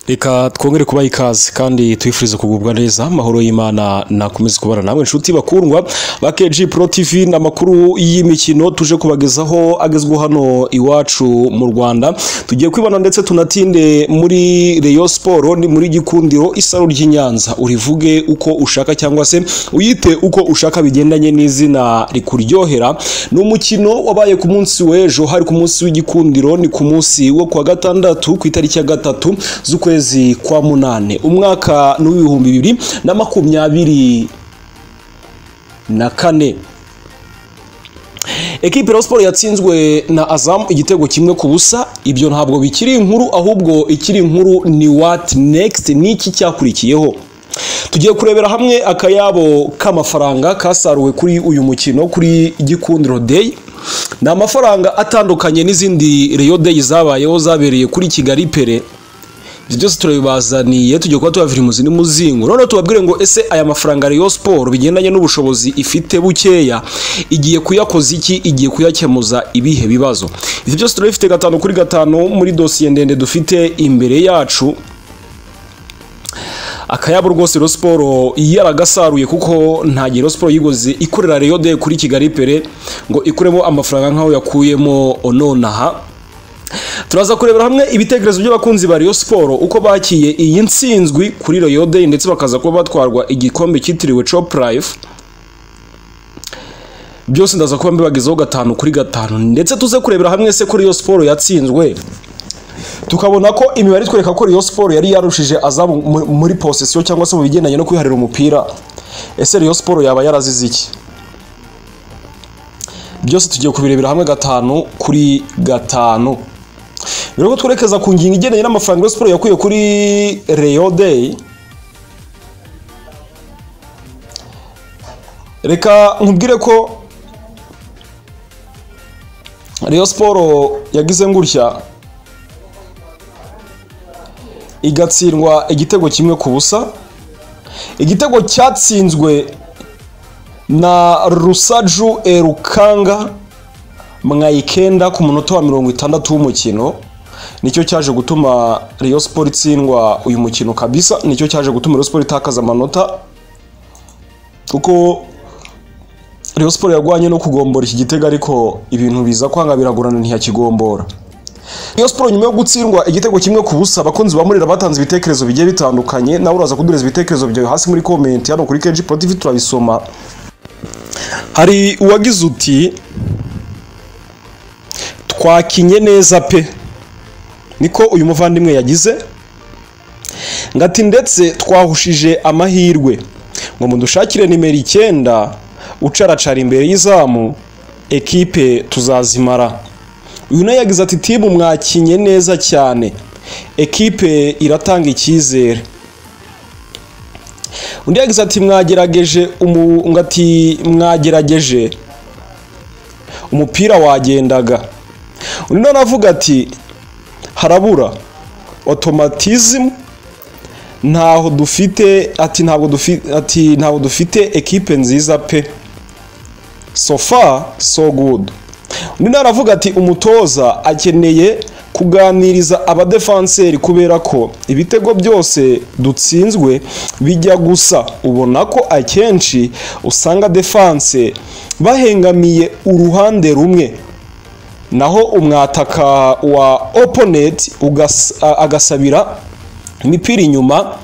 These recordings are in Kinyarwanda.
reka twongere kubaha ikaze kandi twifurize kugubwa neza amahoro y'imana nakomeze kubana namwe inshuti bakundwa ba KG Pro TV n'amakuru y'imikino tuje kubagezaho agezweho hano iwacu mu Rwanda tugiye kwibana ndetse tunatinde muri Rayon Sport ni muri gikundiro isaro ry'i Nyanza urivuge uko ushaka cyangwa se uyite uko ushaka bigendanye n'izina rikuryohera ni umukino wabaye ku munsi w'ejo hari ku munsi w'igikundiro ni ku munsi wo kuwa gatandatu ku itariki ya gatatu z'ukwezi kwa munane umwaka ni uw'ibihumbi bibiri na makumyabiri na kane ekipe ya siporo yatsinzwe na azamu igitego kimwe ku busa ibyo ntabwo bikiri inkuru ahubwo ikiri inkuru ni wati nekisiti n'iki cyakurikiyeho tugiye kurebera hamwe akayabo k'amafaranga kasaruwe kuri uyu mukino kuri gikundiro deyi ni amafaranga atandukanye n'izindi reyo deyi zabayeho zabereye kuri kigali pere ibyo byose turabibazaniye tugiye kuba tuyavira imuzi n'umuzingo noneho tubabwire ngo ese aya mafaranga Rayon Sport bigendanye n'ubushobozi ifite bukeya igiye kuyakoza iki igiye kuyakemuza ibihe bibazo ibyo byose turabifite gatanu kuri gatanu muri dosiye ndende dufite imbere yacu akayabo rwose Rayon Sport yaragasaruye kuko nta gihe Rayon Sport yigoze ikorera Rayon de kuri Kigali pere ngo ikuremo amafaranga nk'aho yakuyemo ononaha turaza kurebera hamwe ibitekerezo by'abakunzi ba Rayon Sport uko bakiye iyi nsinzwi kuri Rayon Day ndetse bakaza kuba batwarwa igikombe cyitiriwe Chop Life byose ndaza kuba mbibagezaho gatanu kuri gatanu ndetse tuze kurebera hamwe se kuri Rayon Sport yatsinzwe tukabona ko imibare itwereka ko Rayon Sport yari yarushije azamu muri possession cyangwa se mu bigendanye no kwiharira umupira ese Rayon Sport yaba yarazize iki byose tugiye kubirebera hamwe gatanu kuri gatanu rero twerekeza ku ngingo igendanye n'amafaranga ya siporo yakuye kuri reyo deyi reka nkubwire ko reyo siporo yagize ngutya igatsindwa igitego kimwe ku busa igitego cyatsinzwe na rusaju erukanga mwayikenda ku munota wa mirongo itandatu w'umukino nicyo cyaje gutuma Rayon Sport itsindwa uyu mukino kabisa nicyo cyaje gutuma Rayon Sport itakaza amanota kuko Rayon Sport yagwanye no kugombora iki gitego ariko ibintu biza kwanga biragorana ntiyakigombora Rayon Sport nyuma yo gutsindwa igitego kimwe ku busa abakunzi ba Murera batanze ibitekerezo bigiye bitandukanye nawe uraza kudureza ibitekerezo byawe hasi muri comment hano kuri KG Pro TV turabisoma hari uwagize uti twakinye neza pe niko uyu muvandimwe yagize ngati ndetse twahushije amahirwe ngo mudushakire nimero icyenda ucaracara imbere y'izamu ekipe tuzazimara uyu nawe yagize ati timu mwakinye neza cyane ekipe iratanga icyizere undi yagize ati mwagerageje ngati mwagerageje umupira wagendaga undi nawe avuga ati harabura otomatizimu ntaho dufite ati ntabwo dufite ati ntabwo dufite ekipe nziza pe sofa so good undi nawe aravuga ati umutoza akeneye kuganiriza abadefanseri kubera ko ibitego byose dutsinzwe bijya gusa ubona ko akenshi usanga defanse bahengamiye uruhande rumwe naho umwataka wa oponenti agasabira imipira inyuma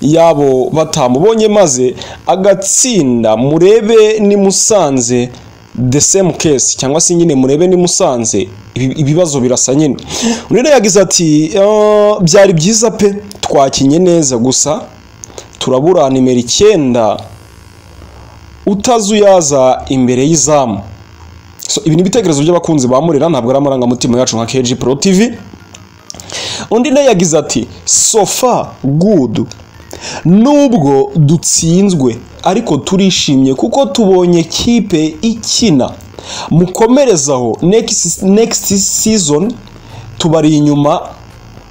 yabo batamubonye maze agatsinda murebe ni musanze the same case cyangwa se nyine murebe ni musanze ibibazo birasa nyine undi yagize ati byari byiza pe twakinye neza gusa turabura nimero icyenda utazuyaza imbere y'izamu ibi ni ibitekerezo by'abakunzi ba murira ntabwo ari amarangamutima yacu nka KG Pro TV undi nawe yagize ati sofa gudu nubwo dutsinzwe ariko turishimye kuko tubonye kipe ikina mukomerezaho next season tubari inyuma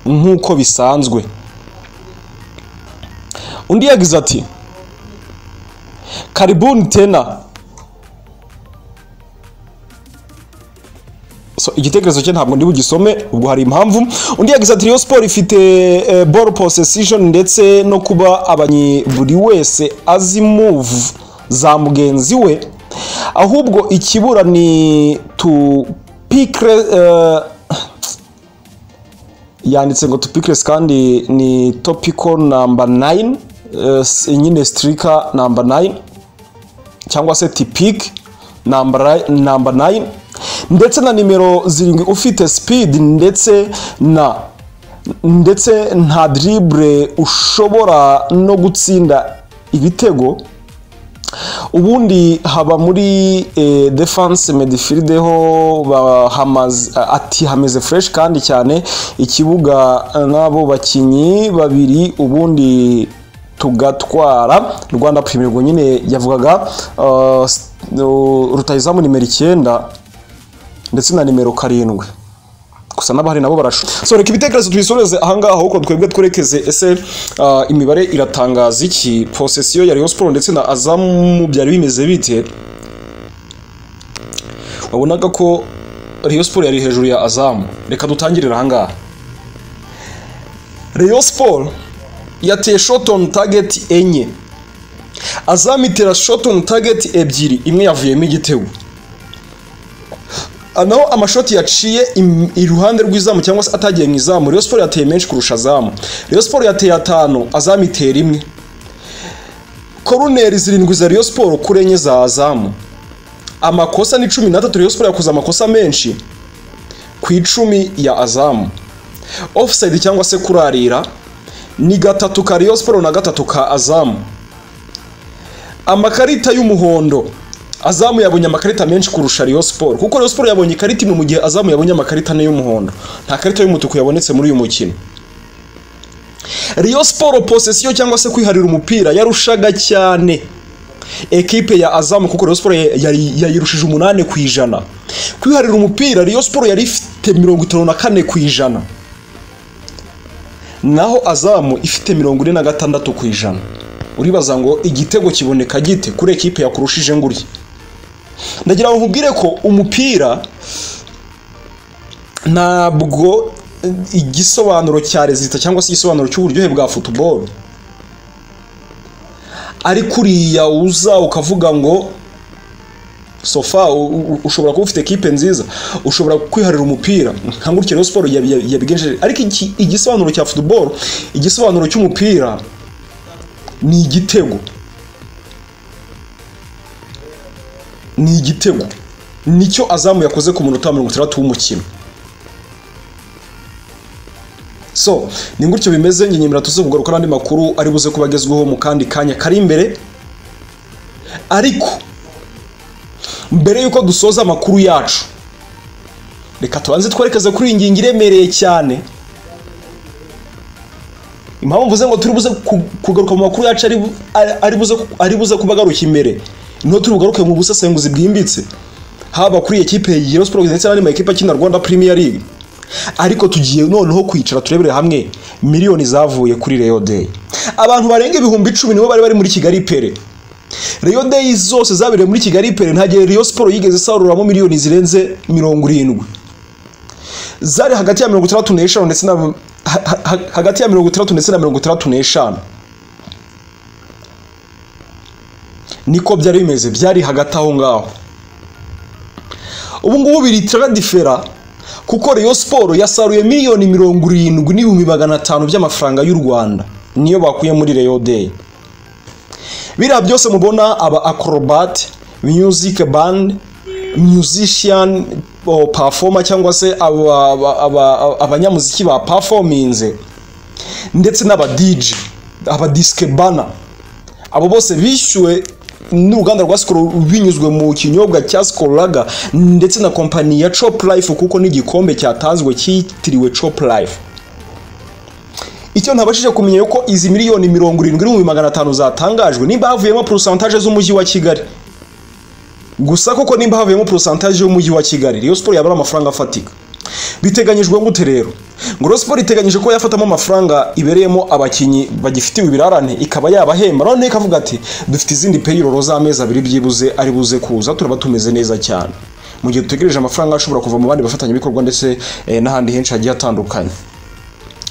nk'uko bisanzwe undi yagize ati karibuni tena So, igitekerezo cye ntabwo ndi bugisome ubwo hari impamvu undi yagize ati Rayon Sport ifite eh, ball possession ndetse no kuba abanyi buri wese azi move za mugenzi we ahubwo ikibura ni to pick re- eh, yanditse ngo tupikiresi kandi ni topiko namba 9 eh, s- nyine sitirika namba 9 cyangwa se tipiki namba ra- namba 9 ndetse na nimero zirindwi ufite speed ndetse na ndetse nta dribble ushobora no gutsinda ibitego ubundi haba muri eh, defense midfield ho ba- hamaze- ati hameze fresh kandi cyane ikibuga eh, n'abo bakinnyi babiri ubundi tugatwara rwanda premier ubwo nyine yavugaga eh, s- eh, rutahizamu nimero icyenda ndetse na nimero karindwi gusa n'abahari nabo barashu so reka ibitekerezo tubisoreze ahangaha ahubwo twebwe twerekeze ese ah, imibare iratangaza iki posesiyo ya Rayon Sport ndetse na Azamu byari bimeze bite wabonaga ko Rayon Sport yari hejuru ya Azamu reka dutangirire ahangaha Rayon Sport yateye shot on target enye Azamu itera shot on target ebyiri imwe yavuyemo igitego naho amashoti yaciye im- iruhande rw'izamu cyangwa se atagiye mu izamu Rayon Sport yateye menshi kurusha azamu Rayon Sport yateye atanu azamu itera imwe koroneri zirindwi za Rayon Sport kuri enye za azamu amakosa ni cumi n'atatu Rayon Sport yakoze amakosa menshi ku icumi ya azamu offside cyangwa se kurarira ni gatatu ka Rayon Sport na gatatu ka azamu amakarita y'umuhondo azamu yabonye amakarita menshi kurusha Rayon Sport kuko Rayon Sport yabonye ikarita imwe mu gihe azamu yabonye amakarita ane y'umuhondo nta karita y'umutuku yabonetse muri uyu mukino Rayon Sport possession cyangwa se kwiharira umupira yarushaga cyane ekipe ya azamu kuko Rayon Sport ya- yari- yayirushije umunani ku ijana kwiharira umupira Rayon Sport yari ifite mirongo itanu na kane ku ijana naho azamu ifite mirongo ine na gatandatu ku ijana uribaza ngo igitego kiboneka gite kuri ekipe yakurushije ngurya ndagira ngo nkubwire ko umupira ntabwo eh, igisobanuro cya rezita cyangwa se igisobanuro cy'uburyohe bwa futuboro ari kuriya uza ukavuga ngo sofa u- u- ushobora kuba ufite ekipe nziza ushobora kwiharira umupira nka gutya rero siporo yabi- yabi- yabigenjeje ariko iki- igisobanuro cya futuboro igisobanuro cy'umupira ni igitego ni igitego nicyo azamu yakoze ku munota wa mirongo itandatu w'umukino so ni gutyo bimeze njye nyemera tuze kugaruka n'andi makuru ari buze kuba agezweho mu kandi kanya kari imbere ariko mbere y'uko dusoza amakuru yacu reka tubanze twerekeze kuri iyi ngingo iremereye cyane impamvu mvuze ngo turi buze ku- kugaruka mu makuru yacu ari bu- ari- ari buze ku- ari buze kuba agaruka imbere niho turi bugaruke mu busesenguzi bwimbitse haba kuri iyi ekipe ya Rayon Sports ndetse n'andi makipe akina Rwanda Premier League ariko tugiye noneho kwicara turebere hamwe miliyoni zavuye kuri Rayon Day abantu barenga ibihumbi icumi nibo bari bari muri Kigali pere Rayon Day zose zabereye muri Kigali pere nta gihe Rayon Sports yigeze isaruramo miliyoni zirenze mirongo irindwi zari hagati ya mirongo itandatu n'eshanu ndetse na ha- ha- hagati ya mirongo itandatu ndetse na mirongo itandatu n'eshanu niko byari bimeze byari hagati aho ngaho ubu ngubu biritira difera kuko Rayon Sport yasaruye miliyoni mirongo irindwi n'ibihumbi magana atanu by'amafaranga y'u Rwanda niyo bakuye muri Rayon Day biriya byose mubona aba acrobat music band musician o, performer cyangwa se aba- aba- aba- abanyamuziki ba performinze ndetse n'aba DJ aba disque bana abo bose bishyuwe n'uruganda rwa Skol binyuzwe mu kinyobwa cya Skol Lager ndetse na kompani ya Chop Life kuko n'igikombe cyatanzwe cyitiriwe Chop Life icyo ntabashije kumenya yuko izi miliyoni mirongo irindwi n'ibihumbi magana atanu zatangajwe nimba havuyemo porosantaje z'umujyi wa kigali gusa koko nimba havuyemo porosantaje y'umujyi wa kigali Rayon Sport yaba ari amafaranga afatika biteganyijwe gute rero ngo Rayon Sport iteganyije ko yafatamo amafaranga ibereyemo abakinnyi bagifitiwe ibirarane ikaba yabahemba noneho ikavuga ati dufite izindi peyiroro z'amezi abiri byibuze ari buze kuza turaba tumeze neza cyane mu gihe dutegereje amafaranga ashobora kuva mu bandi bafatanyabikorwa ndetse eh, n'ahandi henshi hagiye hatandukanye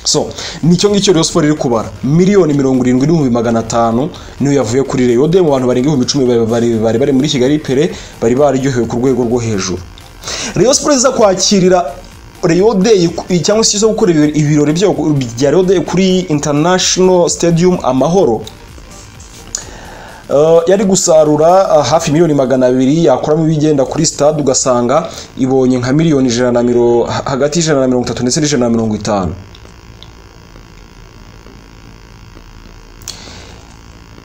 so nicyo ngicyo Rayon Sports iri kubara miliyoni mirongo irindwi n'ibihumbi magana atanu niyo yavuye kuri Rayon de mu bantu barenga ibihumbi icumi bari- bari bari bari muri Kigali Pere bari baryohewe ku rwego rwo hejuru Rayon Sports iza kwakirira Rayon Day ku- cyangwa se iza gukora ibirori- ibirori byayo ku- bya Rayon Day kuri International Stadium Amahoro Uh, yari gusarura uh, hafi miliyoni magana abiri yakuramo ibigenda kuri stade ugasanga ibonye nka miliyoni ijana na miro ha- hagati y'ijana na mirongo itatu ndetse n'ijana na mirongo itanu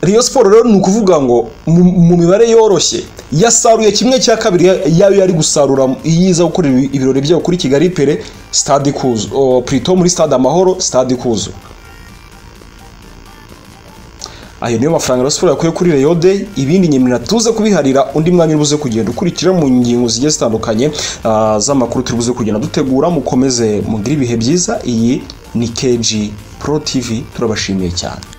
Rayon Sports rero ni ukuvuga ngo mu mu mibare yoroshye yasaruye kimwe cya kabiri ya- yayo yari gusarura iyo iza gukora ibi- ibirori byayo kuri Kigali Pere stade ikuzo o, Prito muri stade Amahoro stade ikuzo ayo niyo mafaranga Rayon Sports yakuye kuri Rayon Day ibindi nyemera tuze kubiharira undi mwanya uri buze kugenda ukurikira mu ngingo zigiye zitandukanye ah, z'amakuru turi buze kugenda dutegura mukomeze mugire ibihe byiza iyi ni KG Pro TV turabashimiye cyane